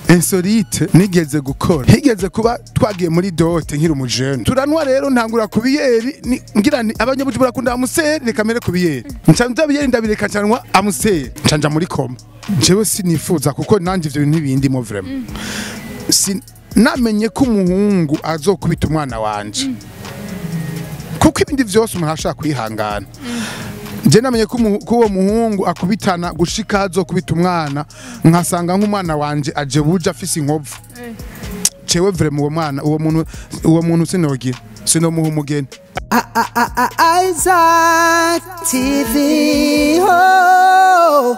insolite nigeze gukora higeze kuba twagiye muri dote nkiri umujene turanwa rero ntangura ku biyeri ni- ngira ni abanyabujumbura bakunda amuseri reka mere ku biyeri nca nza biyeri ndabireka ncanwa amuseri nca nja muri koma jewe sinifuza kuko nanje ivyo bintu ntibindimo vraiment Si- namenye ko umuhungu azokubita umwana wanje kuko ibindi vyose umuntu ashaka kwihangana je namenye ko umu- ko uwo muhungu akubitana gushika azokubita umwana nkasanga nk'umwana wanje aje buje afise inkovu cewe vraiment uwo mwana uwo muntu uwo muntu sinogira sinomuha umugeni Isaac TV. Oh.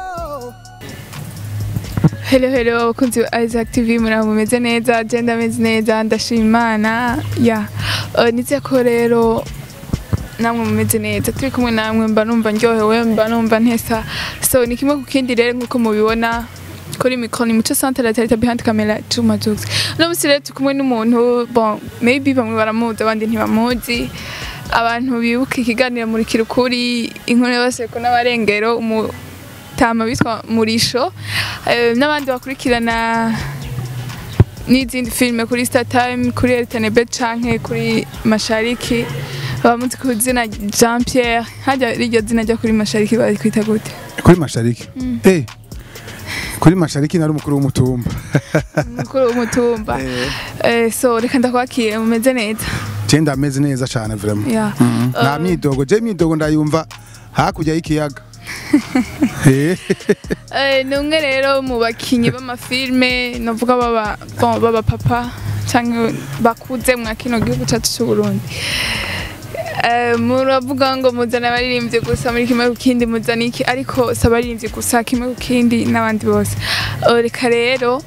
Hello hello abakunzi ba Isaac TV muraho mumeze neza je ndameze neza ndashima Imana ya uh, nizeye ko rero namwe mumeze neza turi kumwe namwe mba numva ndyohewe mba numva ntesa so ni kimwe ku kindi rero nkuko mubibona kuri mikoro ni muco centre la tete behind camera Juma Jux no musi rero turi kumwe n'umuntu bon maybe bamwe baramuzi abandi ntibamuzi abantu bibuka ikiganiro muri kirukuri inkuru y'abaseko n'abarengero umu tama bitwa murisho eh, n'abandi bakurikirana n'izindi filime kuri Star Time kuri RTNB canke kuri Mashariki bamuzi ku zina Jean Pierre hajya riryo zina ryo kuri Mashariki bari kwita gute kuri mashariki eh kuri mashariki nari umukuru w'umutumba mukuru w'umutumba eh, so reka ndakwakiye mumeze neza je ndameze neza cane vraiment ya nta myidogo je imyidogo ndayumva hakurya y'ikiyaga Eh, Eh, ni umwe rero mu bakinyi b'amafilme novuga baba bon, baba papa canke bakuze mwa kino gihugu cacu c'u Burundi Eh, muravuga ngo muzana abaririmbyi gusa muri kimwe ku kindi muzana iki ariko si abaririmbyi gusa kimwe ku kindi n'abandi bose Eh, reka rero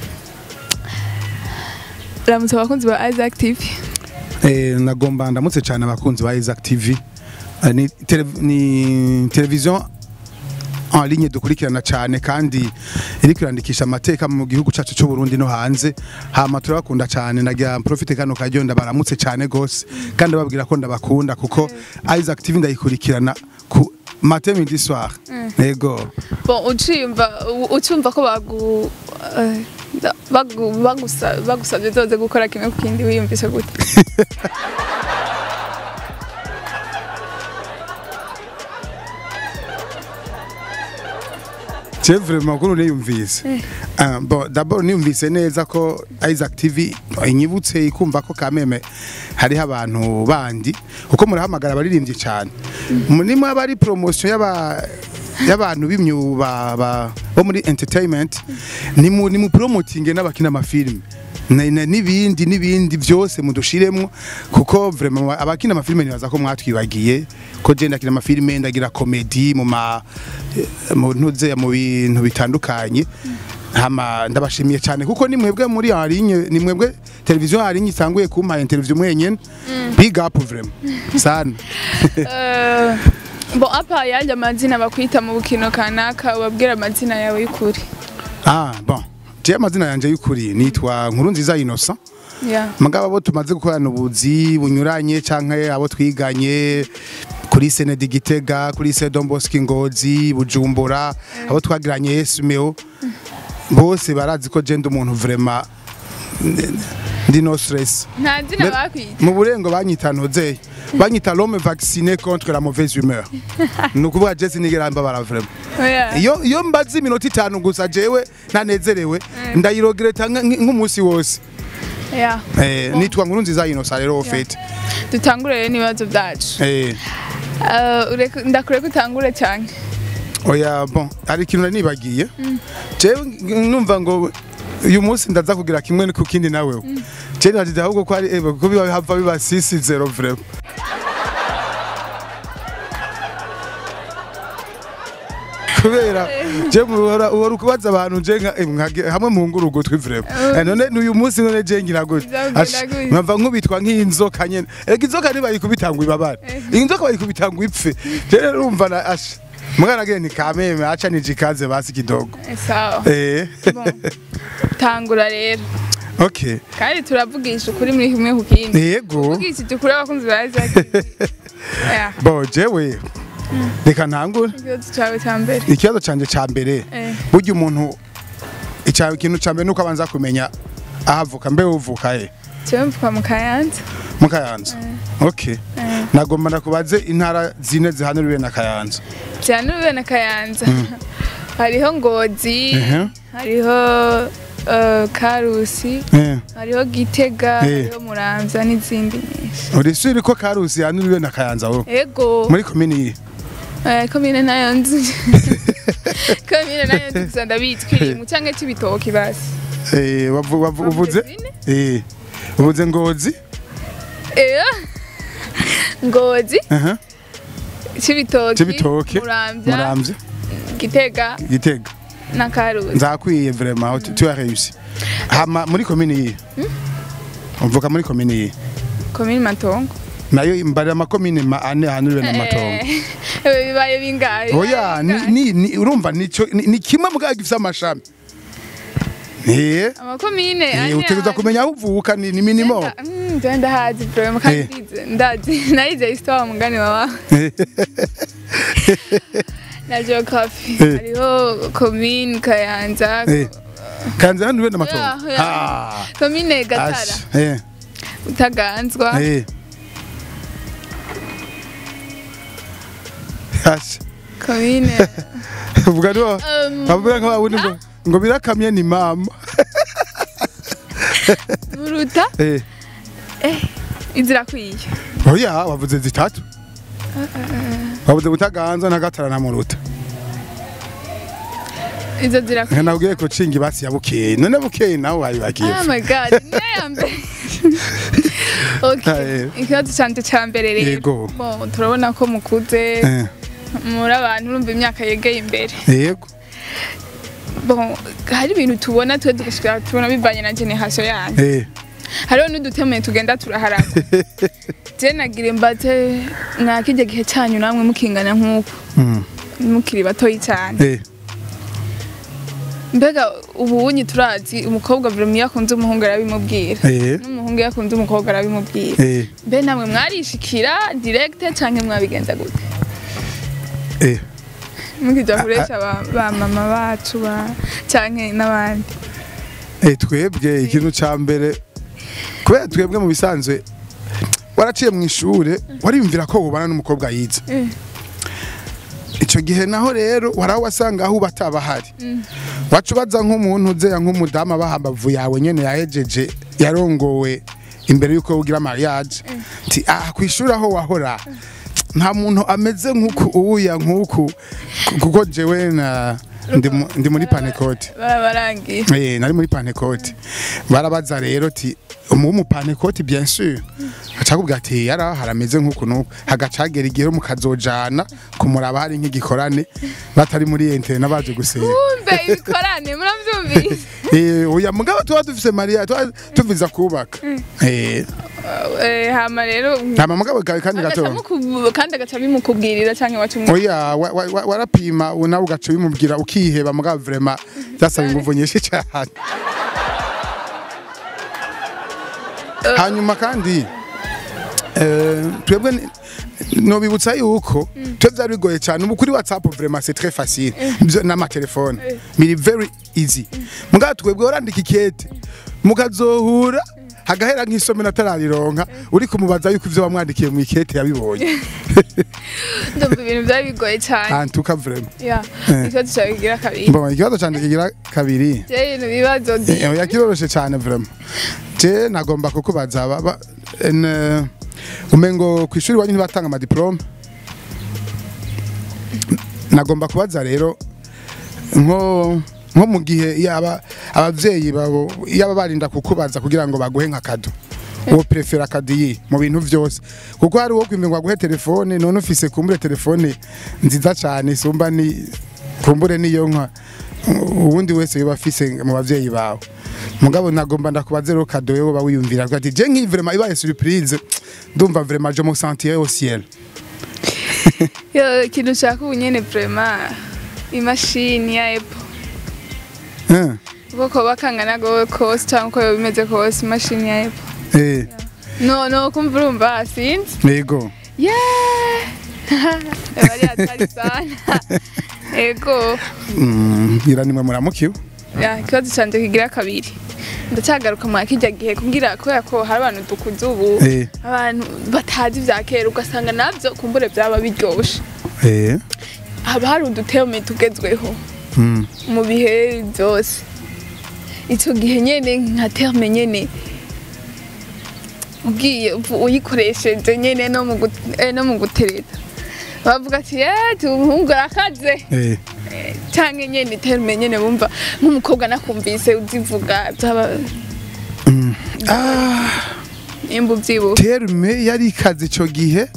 ramutse abakunzi ba Isaac TV eh, nagomba ndamutse cane abakunzi ba Isaac TV Eh, ni, tele, ni televiziyo en ligne dukurikirana cane kandi iriko irandikisha amateka mu gihugu cacu c'u Burundi no hanze hama turabakunda cane nagira profite kano karyo ndabaramutse cane gose kandi babwira ko ndabakunda kuko Isaac TV ndayikurikirana ku matin midi soir yego bon uciyumva u- ucumva ko bagu eh, da- bagu- bagusa- bagusabye zoze gukora kimwe ku kindi wiyumvise gute Je vraiment ko niyumvise Ah, bon d'abord niyumvise neza ko Isaac TV inyibutse ikumva ko kameme hariho abantu bandi kuko murahamagara abaririmbyi cyane nimwe abari promotion y'aba y'abantu b'imyuba ba- bo muri entertainment ni mu ni mu promoting n'abakina amafilme Na- na- n'ibindi n'ibindi byose mudushiremo kuko vraiment abakina amafilme nibaza ko mwatwibagiye ko je ndakina amafilme ndagira comedy mu ma mu ntuze mu bintu bitandukanye hama ndabashimiye cyane kuko ni mwebwe muri en ligne ni mwebwe televiziyo en ligne isanguye kumpa interview mwenyene big up vraiment sana Eh, bon apa yandi amazina bakwita mu bukino kanaka ubabwira amazina yawe y'ukuri ah bon je amazina yanje y'ukuri nitwa nkuru nziza Innocent yeah. mugabo abo tumaze gukorana ubuzi bunyuranye canke abo twiganye kuri Senedi Gitega kuri Sedon Bosco Ngozi Bujumbura abo twagiranye Esmeo bose barazi ko je ndi umuntu vraiment n- ndi no stress nta zina Me- bakwita mu burengo banyita nozeye banyita l'homme vacciné contre la mauvaise humeur ni ukuvuga je sinigera mbabara vraiment Oya. iyo iyo mbaze iminota itanu gusa jewe ntanezerewe ndayirogereta nk- nk'umunsi wose Yeah. Eh, nitwa nkuru nziza Innocent rero ofete dutangure rero n'ibibazo byacu eh Eh, ureke- ndakure ko utangure cyane oya bon hari ikintu nari nibagiye jewe numva ngo uyu munsi ndaza kugira kimwe ku kindi nawe je nagize ahubwo ko ari ebe ko biba hava biba 6-0 vraiment kubera je muhora uhora ukubaza abantu je nka eh, nkage- hamwe mu nguru ugutwi vraiment Eh, none n'uyu munsi none je ngira gute Bizagenda Ash, gute? nkava nkubitwa nk'inzoka nyene ega inzoka ntibayikubitangwa ibabara inzoka bayikubitangwa ipfe je rero urumva na asha mwana gene ni kameme acha nijikaze basi kidogo Eh, sawa eh Bon. tangura rero okay kandi turavugisha ukuri muri kimwe ku kindi yego vugishije ukuri abakunzi ba Isaac Yeah. bo jewe reka ntangure ikibazo cyawe cya mbere ikibazo canje ca mbere Eh. burya umuntu icya ikintu cya mbere nuko abanza kumenya ahavuka mbe uvuka he jewe mvuka mu kayanza mu kayanza okay nagomba ndakubaze intara zine zihanuriwe na kayanza byanuriwe na kayanza hariho ngozi Ehe. hariho eh, karusi Eh, hariho gitega Eh. hariho muramvya n'izindi nyinshi uri suri ko karusi yanuriwe na kayanza wowe ego muri komini iyi Eh, komine nayo nzi komine nayo nzi gusa ndabizi kiri mu canke c'ibitoki basi Eh, wavu- wavu- Wavuze uvuze zine? Eh, uvuze ngozi Eh, ngozi aha c'ibitoki Cibitoke, muramvya muramvya gitega gitega na karusi nzakwiye vraiment tu- tu as réussi hama muri komini iyi uvuka muri komini iyi komine matongo nayo imbarira amakomine ma ane ahanuriwe n'amatongo Eh, bibaye bingahe oya ni- ni- ni- urumva nico ni ni kimwe mugabo gifise amashami Eh, amakomine eh, ane utegereza ane. kumenya aho uvuka ni ni minimum Nda- mm, jewe ndahazi vraiment kandi Eh. ndize- ndazi nayize histoire mugani wawe na geography Eh. hariho komine kayanza Eh, kanze ahanuriwe n'amatongo Oya, oya. Ah, komine gatara ash, eh, utaganzwa eh. Ash, komine uvuga niho um, bavuga nka wundi ngo ngo birakamye ni mama buruta eh izirakwiye oya wavuze zitatu wavuze butaganza na gatara na muruta izo zirakwiye nabwiye ko cingi basi ya bukeye none bukeye nawe wayibagiye Oh my god, niyo ya mbere. Okay, Eh. ikibazo canje ca mbere rero. Yego. Bon, turabona ko mukuze Eh, muri abantu urumva imyaka yegeye imbere. yego Bon, hari ibintu tubona twe tugashika tubona bivanye na generation yanyu. eh Hariho n'udutemeye tugenda turaharagwa. Je nagira imbate mwakijya gihe cyanyu namwe mukingana nk'uko mm, mukiri batoyi cyane. eh Mbega ubu unyi turazi umukobwa vraiment iyo akunze umuhungu arabimubwira. eh N'umuhungu iyo akunze umukobwa arabimubwira. eh Mbe namwe mwarishikira direct canke mwabigenza gute? eh Mukija kuresha ba, ba mama bacu ba canke n'abandi. eh twebwe ikintu ca mbere kubera twebwe mu bisanzwe waraciye mu ishure wariyumvira ko wubana n'umukobwa yize Eh. ico gihe naho rero waraho wasanga aho uba atabahari waca ubaza nk'umuntu uzeya nk'umudamu aba hambavu yawe nyene yahejeje yarongowe imbere y'uko ugira mariage ti ah kwishuri aho wahora nta muntu ameze nk'uku uwuya nk'uku kuko jewe na ndi mu- ndi muri panekote Barabarangiye. Eh, nari muri panekote barabaza rero ti mu mupanekoti bien sûr acakubwira ati yara harameze nk'uku nuku hagacagera igihe mukazojana kumuraba hari nk'igikorane batari muri internet baje gusenga Kumbe ibikorane muravyumvise. eh oya mugabo tuba dufise Maria tuba tuviza kubaka eh Eh hama rero nta mugabo kawe kandi gato agacamuku kandi agaca bimukubwirira canke wacu oya wa- wa- wa- warapima nawe ugaca bimubwira ukiheba mugabo vraiment byasaba inguvu nyinshi cyane hanyuma kandi eh, twebwe ni- nobibutsa yuko twe byari bigoye cyane ubu kuri whatsapp vraiment c'est très facile Byo- n'amatelefone biri very easy mugabo twebwe warandika ikete mukazohura hagahera nk'isomero atararironka uri kumubaza yuko ivyo wamwandikiye mu ikete yabibonye ndumva ibintu byari bigoye cyane. antuka vraiment Ya, Eh. ikibazo cyawe kigira kabiri. Bon, ikibazo canje kigira kabiri Je ibintu bibazo di. Eh, oya kiroroshe cyane vraiment je nagomba kukubaza baba en umengo ku ishuri wanyu ntibatanga amadiplome nagomba kubaza rero nko nko mu gihe yaba abavyeyi babo yaba barinda kukubaza kugira ngo baguhe nka kado uwo prefera kadiyi mu bintu vyose kuko hari uwo kwimbe ngo aguhe telefone none ufise kumbure telefone nziza cyane isumba ni kumbure niyo nka uwundi wese yoba afise mu bavyeyi bawe mugabo nagomba ndakubaze rero kado yo ba wiyumvira ko ati je nki vraiment ibaye surprise ndumva vraiment je me sentir au ciel Yo ikintu ushaka ubu nyene vraiment imashini ya Apple. hein Uko koba kangana go kose cyangwa uko yoba bimeze kose imashini ya Apple. eh No no kumva urumva sinzi. yego Yeah. Bari hatari sana. Ego. mm ira nimwe muramukiwe ya ikibazo canje kigira kabiri ndacyagaruka mu kijya gihe kugira kubera ko hari abantu dukuze ubu Eh. abantu batazi vya kera ugasanga navyo kumbure vyaba biryoshe eh haba hari uduterme tugezweho mm. mu bihe byose icyo gihe nyene nka terme nyene ugiye uvu- uyikoresheje nyene no mu gut- eh, no mu gutereta bavuga ati eh umuhungu arakaze eh canke nyene terme nyene bumva nk'umukobwa nakumvise uzivuga byaba ah nimba uvyibuka terme yari ikaze ico gihe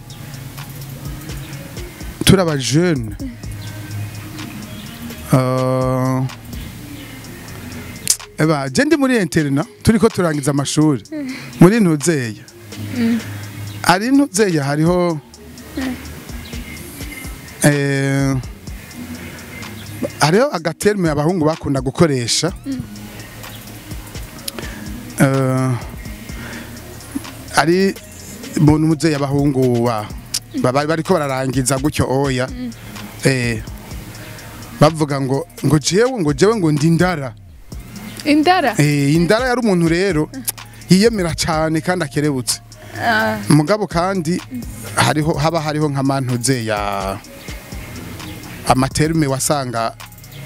turi aba jeune Uh, eba je ndi muri interna turiko turangiza amashuri muri ntuzeya ari ntuzeya hariho eh, hariho agaterme abahungu bakunda gukoresha Eh, ari muntu muzeyi abahungu wa baba bariko bararangiza gutyo oya eh bavuga ngo ngo jewe ngo jewe ngo ndi ndara indara eh indara yari umuntu rero yiyemera cyane kandi akerebutse Ah, mugabo kandi hariho haba hariho nk'amantuze ya amaterme wasanga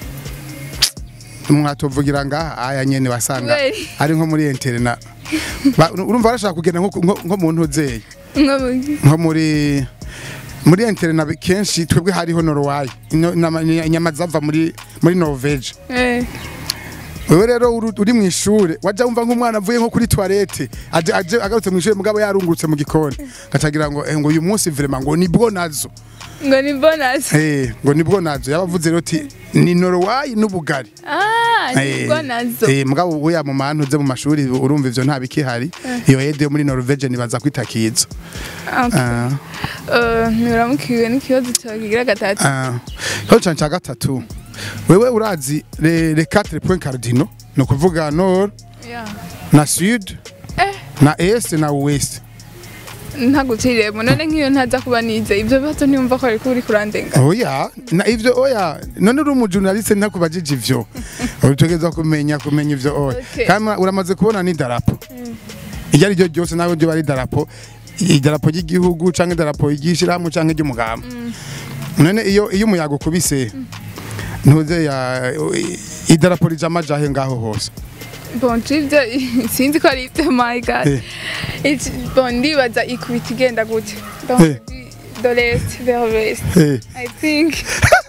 mwatovugira ngaha aya nyene wasanga Kubera? ari nko muri interna Ba- urumva barashaka kugenda nko nko- nko mu ntuzeye nko mu- nko muri muri interna kenshi twebwe hariho Norway ino- nama- inyama zava muri muri Norvege eh, wewe rero uri uri mu ishure waja wumva nk'umwana avuye nko kuri toilette aje aje agarutse mu ishure mugabo yarungurutse mu gikoni gacagira ngo eh, ngo uyu munsi vraiment ngo nibwo nazo ngo ni bonus eh ngo nibwo nazo yabavuze rero ati ni Norway n'ubugari ah Eh, nibwo nazo eh mugabo uya mu mantu ze mu mashuri urumva ivyo nta bikihari iyo ede yo muri Norvege nibaza kwitakiza Ah, ah eh, ntiburamukiwe n'ikibazo cyawe kigira gatatu ah cyo cyane cya gatatu wewe urazi le le 4 points cardinaux no kuvuga nord Yeah. na sud Eh. na est na ouest ntaguciriyemo none nk'iyo ntaza kuba nize ibyo bibazo ntiyumva ko ariko uri kurandenga oya na ivyo oya none uri umujournaliste ntakubajije ivyo utegereza kumenya kumenya ivyo oya Okay. kandi uramaze kubona ni darapo iryo ari ryo ryose nawe ryo bari darapo idarapo ry'igihugu canke idarapo ry'ishirahamwe canke ry'umugamba none iyo iyo umuyaga ukubise ntuze ya idarapo rija amajahe ngaho hose bon ibyo sinzi ko ari ibyo my god Eh. It's- bon ndibaza ikubita igenda gute donc Eh. de l'est vers l'ouest Eh, i think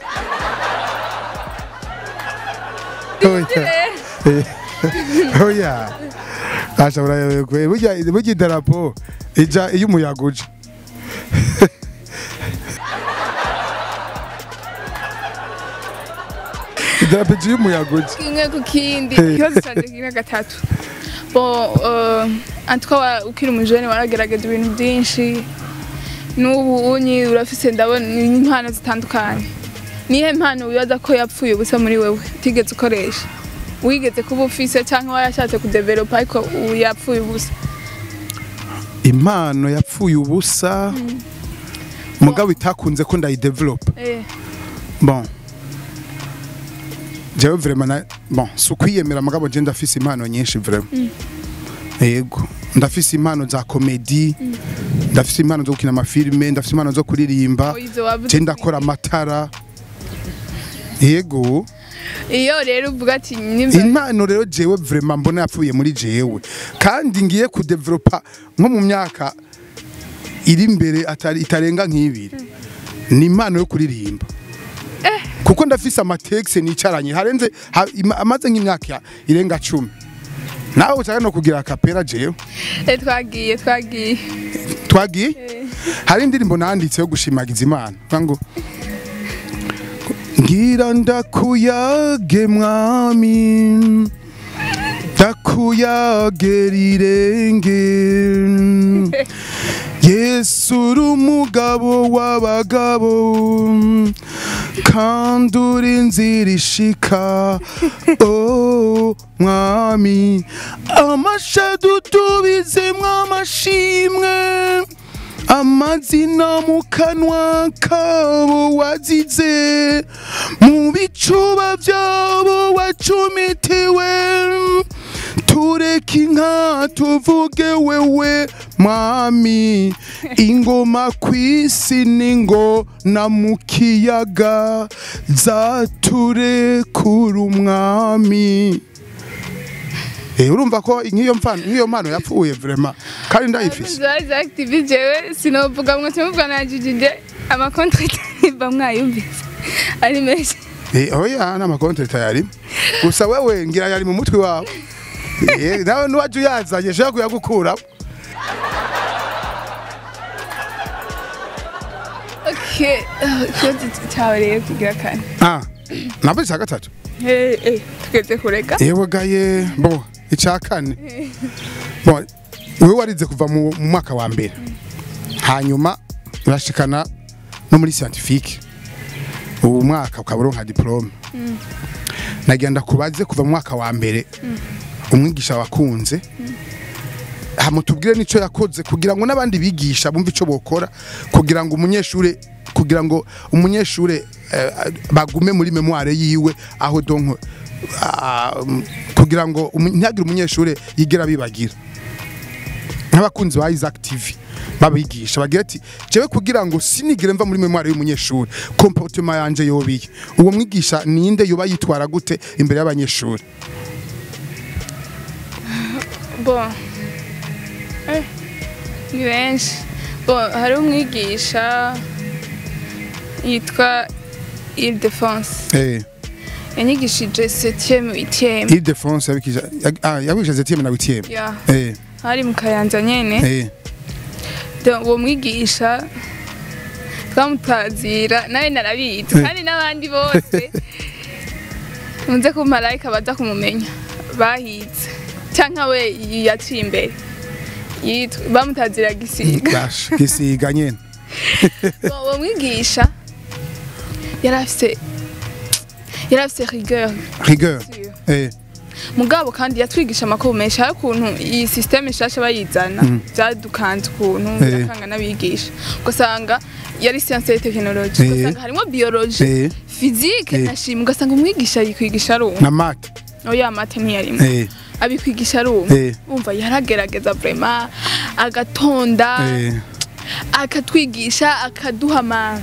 oya Eh, oya ashobora kwe burya burya idarapo ija iyo umuyaga uje idarapo ija iyo umuyaga uje kimwe ku kindi Eh. ikibazo cyanjye kigira gatatu bon euh, en tout cas wa- ukiri umujene waragerageza ibintu byinshi n'ubu unyi urafise ndabona impano zitandukanye nihe mpano wibaza ko yapfuye ubusa muri wewe utigeze ukoresha wigeze kuba ufise cyangwa warashatse kudevelopa ariko ubu yapfuye ubusa impano yapfuye ubusa mugabo itakunze ko ndayidevelopa eh. bon jewe vraiment na bon si ukwiyemera mugabo je ndafise impano nyinshi vraiment yego ndafise impano za komedi ndafise impano zo gukina amafilime ndafise impano zo kuririmba Oh, izo wavuze je ndakora amatara yego iyo rero uvuga ati nimba impano rero jewe vraiment mbona yapfuye muri jewe kandi ngiye kudevelopa nko mu myaka iri imbere atari itarenga nk'ibiri ni impano yo kuririmba kuko ndafise amatekisi nicaranye harenze ha- ima- amaze nk'imyaka ya- irenga cumi nawe ushaka no kugira akapera jewe eh, twagiye twagiye twagiye Eh. hari indirimbo nanditse yo gushimagiza imana Vuga ngo ngira ndakuyage mwami ndakuyage rirenge yesu uri umugabo w'abagabo kandi uri inzira ishika oh mwami amashadu tubizemwo amashimwe amazina mu kanwa kabo wazize mu bicuba byabo wacumitiwe tureke inka tuvuge wewe mwami ingoma kw'isi n'ingona mu kiyaga zaturekura umwami Eh, urumva ko nk'iyo mpano nk'iyo mpano yapfuye vraiment kandi ndayifise Abakunzi ba Active jewe sinovuga mwe simuvuga najijije amakontrakt ba mwayumvise ari menshi Eh, oya n'amakonte tayari gusa wewe ngira yari mu mutwe wawe Eh, nawe nuwaje uyazanye shaka kuyagukura okay ah, ikibazo cyawe rero kigira kane ah nabwo cya gatatu Eh, eh, tugeze kureka yewe gaye bo icya kane bo wewe warize kuva mu mu mwaka wa mbere hanyuma urashikana no muri scientifique ubu mwaka ukaba uronka diplome nagenda kubaze kuva mu mwaka wa mbere umwigisha wakunze hamutubwire nico yakoze kugira ngo n'abandi bigisha bumve ico bokora kugira ngo umunyeshure kugira ngo umunyeshure eh, bagume muri memoire yiwe aho donko ah, um, kugira ngo umu- ntihagire umunyeshure yigera bibagira nk'abakunzi ba Isaac TV babigisha bagira ati jewe kugira ngo sinigire mva muri memoire y'umunyeshuri comportement yanje yobiye uwo mwigisha ninde yoba yitwara gute imbere y'abanyeshuri bon eh, ni benshi bon hari umwigisha yitwa ile defense eh yanyigishije 7e 8e Ile Defense yabikije ah yabikije 7e na 8e ya eh hari mu kayanza nyene eh Donc, uwo mwigisha twamutazira nawe narabizi Eh. kandi n'abandi bose nze ko marayika baza kumumenya bahize cyangwa we yaciye imbere Yitwa- bamutazira gisiga Gash gisiga nyene Bon, uwo mwigisha yari afise yari afise rigueur rigueur eh mugabo kandi yatwigisha amakuru menshi hari ukuntu iyi systeme nshasha bayizana byadukanze ukuntu Eh. birakanga n'abigisha ugasanga yari science et technologie Eh. ugasanga harimo biologie eh physique Eh. na chimie ugasanga umwigisha yikwigisha ari umwe na Mark oya mate ntiyarimo eh abikwigisha ari umwe eh umva yaragerageza vraiment agatonda eh akatwigisha akaduha ama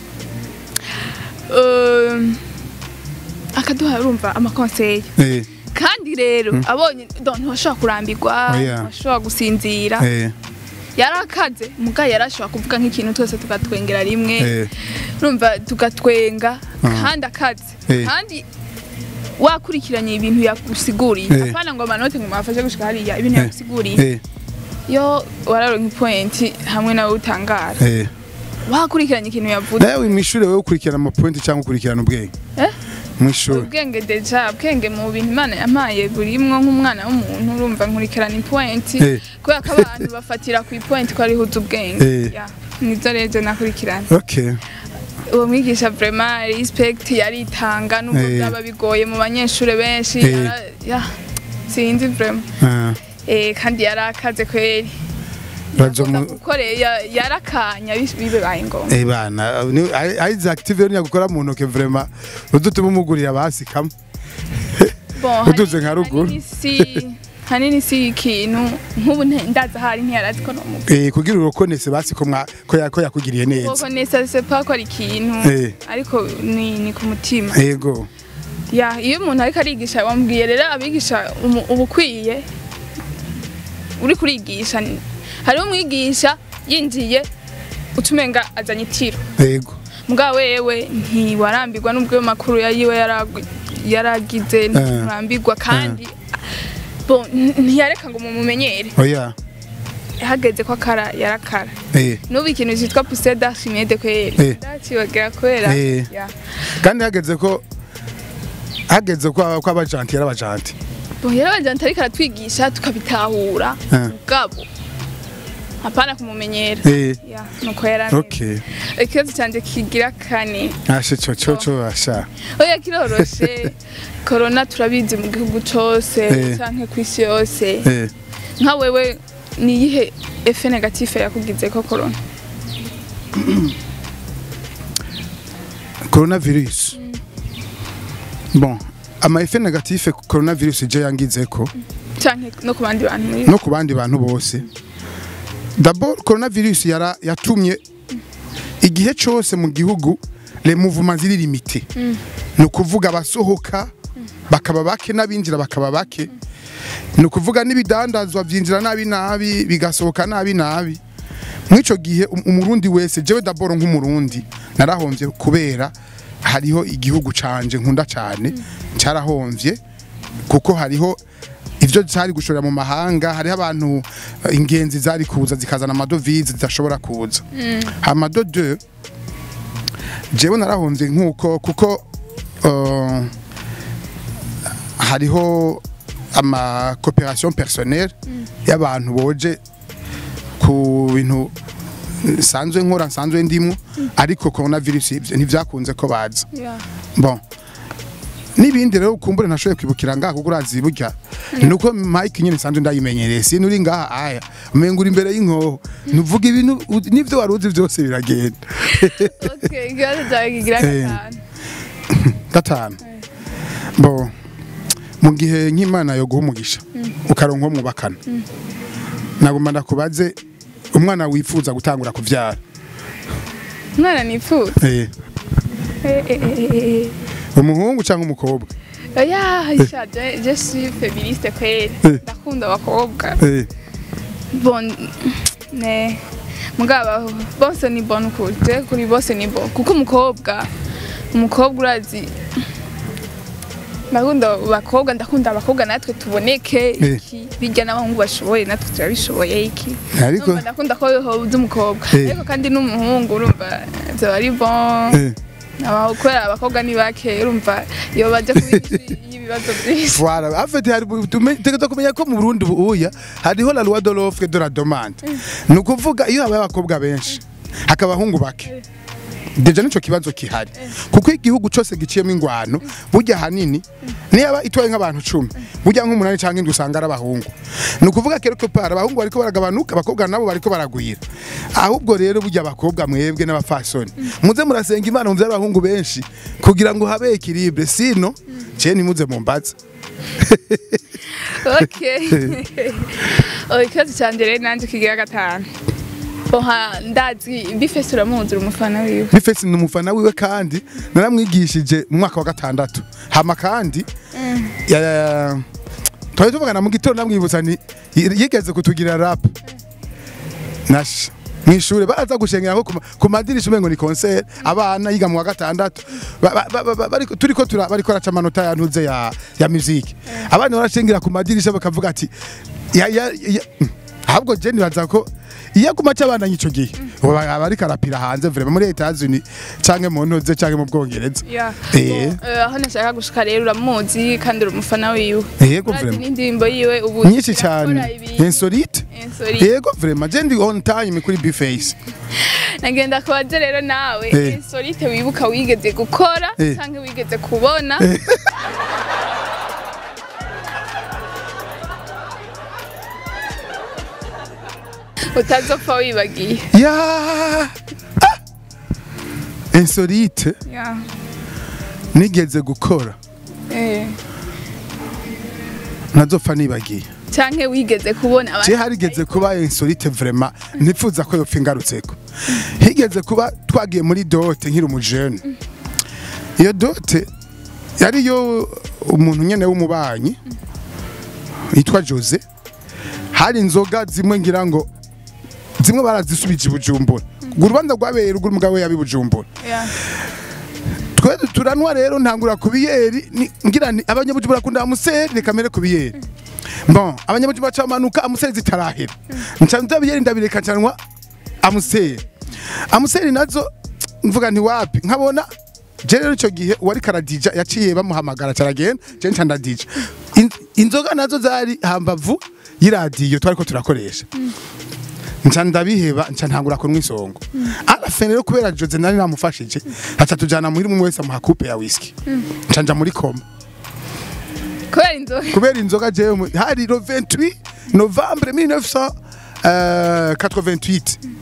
euh, akaduha urumva amakonseye eh kandi rero abonye donc ntibashobora kurambirwa Oya. ntibashobora gusinzira eh yarakaze muga yarashobora kuvuga nk'ikintu twese tugatwengera rimwe eh urumva tugatwenga Ah. kandi akaze Eh. kandi wakurikiranye ibintu yagusiguriye Eh. apana ngo amanote ngo mwafashe gushika hariya ibintu Eh. yagusiguriye eh yo wararonka ipointi hamwe nawe utangara eh wakurikiranye ikintu yavuze nawe mw'ishure wewe ukurikirana amapointi cyangwa ukurikirana ubwenge Eh? mw'ishure ubwenge deja ubwenge mu bintu imana yampaye burimwo nk'umwana w'umuntu urumva nkurikirana ipointi Eh. kubera ko abantu bafatira ku ipointi ko ariho uzi ubwenge Eh. Ya, nizo rero nakurikirana okay uwo mwigisha vraiment respect yaritanga nubwo Eh. byaba bigoye mu banyeshure benshi Eh. yara- ya sinzi vraiment ah eh kandi yarakaze kweri bazo mu gukore yarakanya bis- bibaye ngombwa eh bana ni Isaac TV ni gukora mu ntoke vraiment udutuma umugurira basi kamwe bon Uduze hanini- nka ruguru. hanini si hanini si ikintu nk'ubu nte- ndaza hari ntiyarazi ko nomuga eh kugira urokonese basi ko mwa ko ya- ko yakugiriye neza koko nesa c'est pas ko ari ikintu Eh. ariko ni ni ku mutima yego ya iyo umuntu ariko arigisha wambwiye rero abigisha umu- uba ukwiye uri kurigisha ni- hariho umwigisha yinjiye utumenga azanye itiro yego mugabo wewe ntiwarambirwa n'ubwo ayo makuru yayiwe yaragu- yaragize nturambirwa kandi bo n- ntiyareka ngo mumumenyere oya hageze ko akara yarakara eh n'ubu ikintu cyitwa pousse d'archimede Eh. kweri ndakibagira kubera Eh. ya kandi hageze ko hageze ko ko abajanti yarabajanti bo yarabajyana ariko aratwigisha tukabitahura Ah. mugabo hapana kumumenyera eh ya nuko yaramye okay ikibazo cyanjye kigira kane ashe cyo cyo cyo asha oya kiroroshe korona turabizi mu gihugu cyose Eh. canke ku isi yose eh nka wewe ni iyihe efe negative yakugize ko korona coronavirus bon ama effet négatif coronavirus je yangizeko canke no ku bandi bantu muri no ku bandi bantu bose d'abord coronavirus yara yatumye igihe cyose mu gihugu les mouvements ziri limité ni ukuvuga abasohoka bakaba bake n'abinjira bakaba bake ni ukuvuga n'ibidandazwa byinjira nabi nabi bigasohoka nabi nabi mw'ico gihe um- umurundi wese jewe d'abord nk'umurundi narahomvye kubera hariho igihugu canje nkunda cane carahomvye kuko hariho ivyo zari gushorera mu mahanga hariho abantu eh, ingenzi zari kuza zikazana amadovize zidashobora kuza hama de deux jewe narahomvye nk'uko kuko uh, hariho ama coopération personnelle y'abantu boje ku bintu nsanzwe nkora nsanzwe ndimo ariko coronavirus ivyo ntivyakunze ko baza Yeah. bon n'ibindi rero ukumbure ntashoboye kwibukira ngaha kuko urazi burya nuko mike nyine nsanzwe ndayimenyereye sintu uri ngaha aya umenga uri imbere y'inkoho ntuvuga ibintu u- n'ivyo wari uzi byose biragenda Okay, ikibazo cyawe kigira Eh. gatanu. gatanu bo mu gihe nk'imana yo guha umugisha ukaronka uwo mwubakana nagomba ndakubaze umwana wifuza gutangura kuvyara Umwana nifuza. eh, Eh, eh, eh, eh, eh. umuhungu cyangwa umukobwa Oya, isha, je, je suis féministe kweli. Eh. Ndakunda abakobwa. eh, Bon, ne. Mugaba bose ni bon ukuri. Je kuri bose ni bon. Kuko umukobwa, umukobwa urazi Ndakunda abakobwa, ndakunda abakobwa natwe tuboneke Eh. iki. Bijya n'abahungu bashoboye natwe turabishoboye iki. ariko Numva ndakunda ko hoza umukobwa. Eh. Ariko kandi n'umuhungu urumva byaba ari bon. eh, Abaho kubera abakobwa ni bake urumva iyo baje kubishi y'ibibazo byinshi. Voilà, en fait hari tegeza kumenya ko mu Burundi ubuya hariho la loi de l'offre et de la demande. Ni ukuvuga iyo habaye abakobwa benshi hakaba abahungu bake. Deja nico kibazo kihari. Kuko igihugu cyose giciyemo ingwano burya hanini niba itwaye nk'abantu 10 burya nk'umunani cyangwa indwi usanga ari abahungu. Ni ukuvuga kero ko para abahungu bariko baragabanuka abakobwa nabo bariko baragwira. Ahubwo rero burya abakobwa mwebwe n'abafasoni muze murasenga Imana mu by'abahungu benshi kugira ngo habe equilibre sino je nimuze mumbaza. Okay. Oh, ikibazo cyanjye rero nanjye kigira gatanu. Oha ndazi bifese uramuzi uri umufana wiwe. bifesi ni umufana wiwe kandi naramwigishije mu mwaka wa gatandatu hama kandi ya- twari tuvugana mu gitondo namwibutsa ni yigeze kutugira rap nasha mw'ishure baraza gushengera ko ku ma- ku madirisha umengo ni concert abana yiga mu wa gatandatu Ba- ba- ba- ba- bariko- turiko tura- bariko raca amanota yantuze ya ya musique abana barashengera ku madirisha bakavuga ati ya ya ya- ahubwo je nibaza ko iyo aguma c'abana ico gihe ubu aba ariko arapira hanze vraiment muri Etats-Unis canke mu ntuze canke mu Bwongereza Yeah. Eh. Bon, eh, aho nashaka gushika rero uramuzi kandi uri umufana wiwe. yego Urazi vraiment n'indirimbo yiwe ubu nyinshi irakora cyane ibintu. insolite Insolite. yego vraiment je ndi on time kuri Bface Nagenda kubaza rero nawe Eh. insolite wibuka wigeze gukora Eh. canke wigeze kubona. Utazopfa wibagiye. ya ah! insolite Yeah. nigeze gukora Eh. ntazopfa nibagiye canke wigeze kubona abantu je harigeze kuba insolite vraiment nipfuza ko yopfa ingarutseko higeze kuba twagiye muri dote nkiri umujene iyo dote yari yo umuntu nyene w'umubanyi yitwa Jose hari inzoga zimwe ngira ngo zimwe barazisubije i Bujumbura urwo rubanza rwabereye urwo umugabo we yabi Bujumbura Yeah. twe turanwa rero ntangura ku biyeri ni- ngira nti abanyabujumbura bakunda amuseri reka mere ku biyeri bon abanyabujumbura bacamanuka amuseri zitarahera nca nza biyeri ndabireka ncanwa amuseri amuseri nazo mvuga nti wapi nkabona je rero ico gihe uwari karadija yaciye bamuhamagara caragenda je nca ndadija In- inzoga nazo zari hambavu y'iradiyo twariko turakoresha nca ndabiheba nca ntangura kunywa isongo arafe rero kubera Jose nari namufashije aca tujana muri umwe wese amuha coupe ya whisky nca nja muri koma kubera inzoga kubera inzoga jewe mu- hari le 28 novembre 1988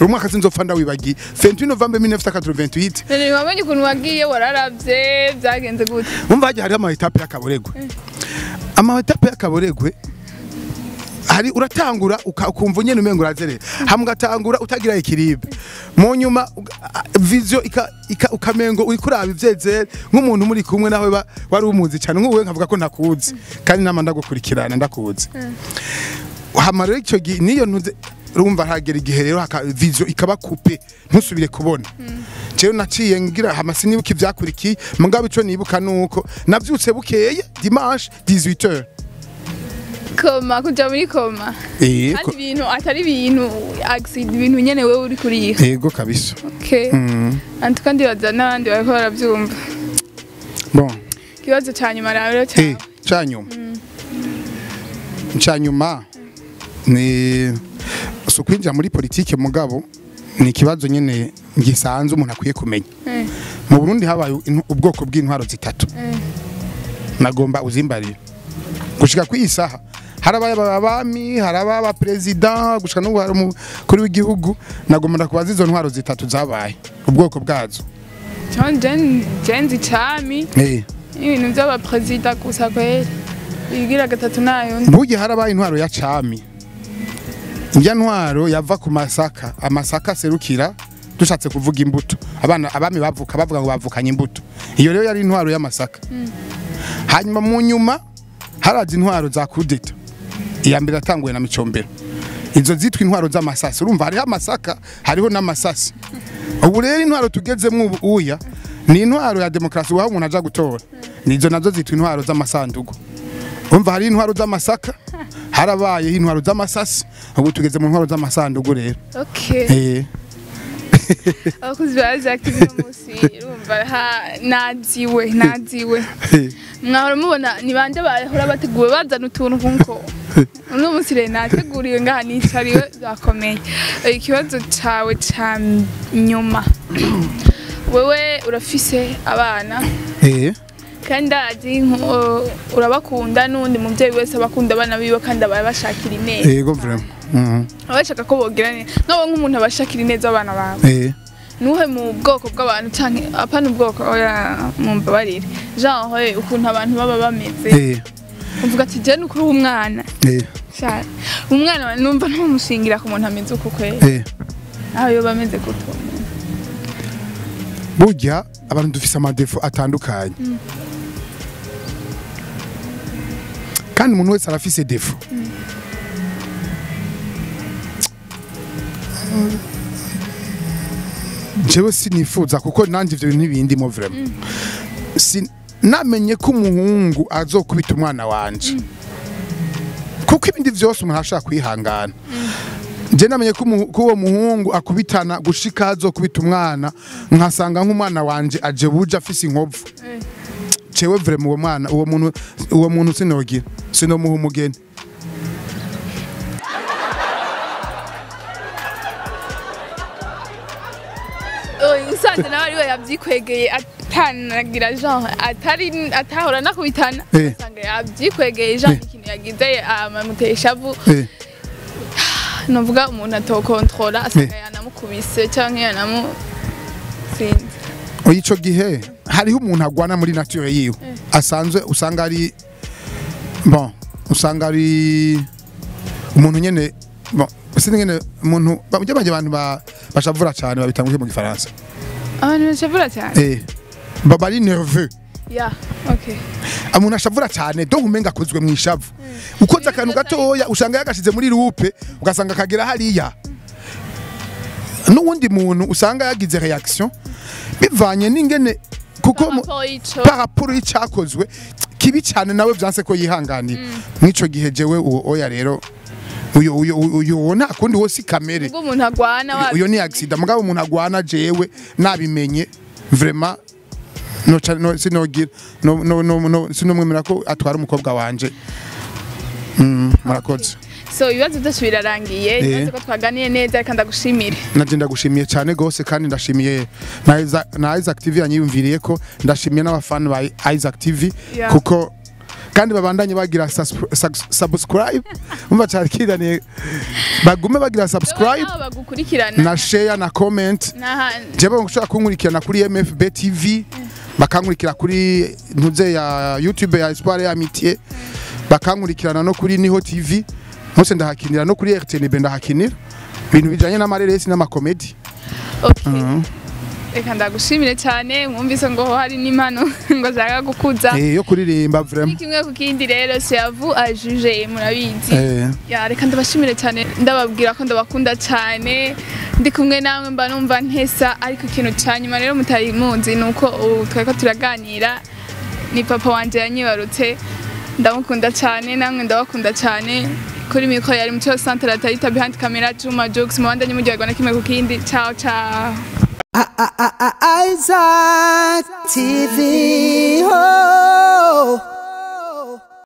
uwo mwaka sinzopfa ndawibagiye 28 novembre 1988 none wamenye ukuntu wagiye wararavye byagenze gute umva hagiye hariho ama etape y'akaboregwe ama etape y'akaboregwe hari uratangura uka- ukumva nyene umengo urazerera hamwe ugatangura utagira ikiribe mu nyuma uga- a- vision ika, ika, ukamengo uri kuraba ivyezere nk'umuntu muri kumwe nawe ba- wari umuzi cyane nk'uwe nkavuga ko ntakuzi kandi nama ndagukurikirana ndakuzi hama rero icyo gihe niyo ntuze urumva hagera igihe rero haka vision ikaba coupe ntusubire kubona jewe naciye ngira hama sinibuka ivyakurikiye mugabo ico nibuka nuko navyutse bukeye dimanche 18h koma kuja muri koma eh kandi ibintu atari ibintu accident ibintu nyene wewe uri kuriha ego kabisa okay antu kandi baza n'abandi bariko baravyumva bon ikibazo ca nyuma rero eh cyawe canyuma canyuma ni sukwinjira muri politike mugabo ni ikibazo nyene gisanzwe umuntu akwiye kumenya Eh. mu Burundi habaye intu- ubwoko bw'intwaro zitatu nagomba uzimbarire gushika ku isaha harabaye abami harabaye abaperezida gushika no hari umukuru w'igihugu nagomba ndakubaza izo ntwaro zitatu zabaye ubwoko bwazo jenzi cami eh ibintu vy'abaperezida gusa kweri igira gatatu nayo burya harabaye intwaro ya cami njya ntwaro yava ku masaka amasaka aserukira dushatse kuvuga imbuto abana abami bavuka bavuga ngo bavukanye imbuto iyo rero yari intwaro y'amasaka hanyuma mu nyuma haraza intwaro za kudeta iya mbere yatanguwe na micombero izo zitwa intwaro z'amasasi urumva hariho amasaka hariho n'amasasi ubu rero intwaro tugezemo ubu uya ni intwaro ya demokarasi waho umuntu aja gutora nizo nazo zitwa intwaro z'amasandugu umva hari intwaro z'amasaka harabayeho intwaro z'amasasi ubu tugeze mu ntwaro z'amasandugu rero okay eh abakozi ba active no musi urumva ha naziwe naziwe mwahora mubona ni bande bahora bateguwe bazana utuntu nkuko uno munsi rero nateguriwe ngaha nicariwe zakomeye Eh, ikibazo cawe ca nyuma wewe urafise abana eh kandi ndazi nko- urabakunda n'undi muvyeyi wese abakunda abana biwe kandi aba bashakira ineza yego vraiment mhm aba bashaka ko bogira neza nk'abo nk'umuntu abashakira ineza abana bawe eh nuhe mu bwoko bw'abantu canke apana ubwoko oya mumbabarire genre ukuntu abantu baba bameze eh uvuga ati je nukuri umwana eh cyane umwana numva ntamushingira ku muntu ameze uko kwera eh aho yoba ameze gutyo burya abantu dufise amadefo atandukanye kandi umuntu wese arafise defo jewe sinifuza kuko nanjye ivyo bintu ntibindimo vraiment Si- namenye ko umuhungu azokubita umwana wanje kuko ibindi vyose umuntu ashaka kwihangana je namenye ko umu- ko uwo muhungu akubitana gushika azokubita umwana nkasanga nk'umwana wanje aje buje afise inkovu cewe vraiment uwo mwana uwo muntu uwo muntu sinogira sinomuha umugeni usanze nawe ariwe yavyikwegeye atanagira genre atari atahora nakubitana Eh. usanga yavyikwegeye genre ikintu yagize amamuteye ishavu eh novuga umuntu atokontrola asanga yanamukubise canke yanamu sinzi oya ico gihe hariho umuntu agwana muri nature yiwe asanzwe usanga ari bon usanga ari umuntu nyene bon sindi nyene umuntu bajya bajya abantu ba- bashavura cyane babitanga mu gifaransa abantu bashavura cyane eh baba ari nerveux ya okay umuntu ashavura cyane donc umenga akozwe mu ishavu ukoze akantu gatoya usanga yagashize muri rupe ugasanga kagera hariya n'uwundi muntu usanga yagize reaction bivanye n'ingene kuko mu- Rapport y'ico par rapport y'icyakozwe kibi cyane nawe byanse ko yihanganira mw'ico gihe jewe uwo oya rero uyu uyu uyu uwo nta kundi wo si kamere ubwo umuntu agwana wa uyo ni accident mugabo umuntu agwana jewe nabimenye vraiment no ca- no sinogira no no no, no sinomwemera ko atwara umukobwa wanje mm, murakoze so ibibazo byose birarangiye Eh. ibibazo ko twaganiye neza reka ndagushimire naje ndagushimiye cyane gose kandi ndashimiye na Isaac- na Isaac TV yanyiyumviriye ko ndashimiye n'abafana ba Isaac TV Yeah. kuko kandi babandanye bagira sus- sus- subscribe umva cyakiraniye bagume bagira subscribe Aho bagukurikirana na share na comment n'ahandi jewe ushobora kunkurikirana kuri MFB TV bakankurikira kuri ntuze ya YouTube ya Espoir ya Amitié bakankurikirana no kuri Niho TV hose ndahakinira no kuri RTNB ndahakinira ibintu bijanye n'amareresi n'amakomedi Okay. reka ndagushimire cyane mwumvise ngo hari n'impano ngo ashaka gukuza eh yo kuririmba ni vraiment kimwe ku kindi rero siyavu ajuje murabizi eh ya reka ndabashimire cyane ndababwira ko ndabakunda cyane ndi kumwe namwe mba numva ntesa ariko ikintu cya nyuma rero mutari muzi ni uko ubu twari tuраganira ni papa wanjye yanyibarutse ndamukunda cyane namwe ndabakunda cyane kuri mikoro yari mucyo santere atayita behind camera juma jokes mubandanye muryoherwa na kimwe ku kindi ciao ciao Isaac TV. Oh.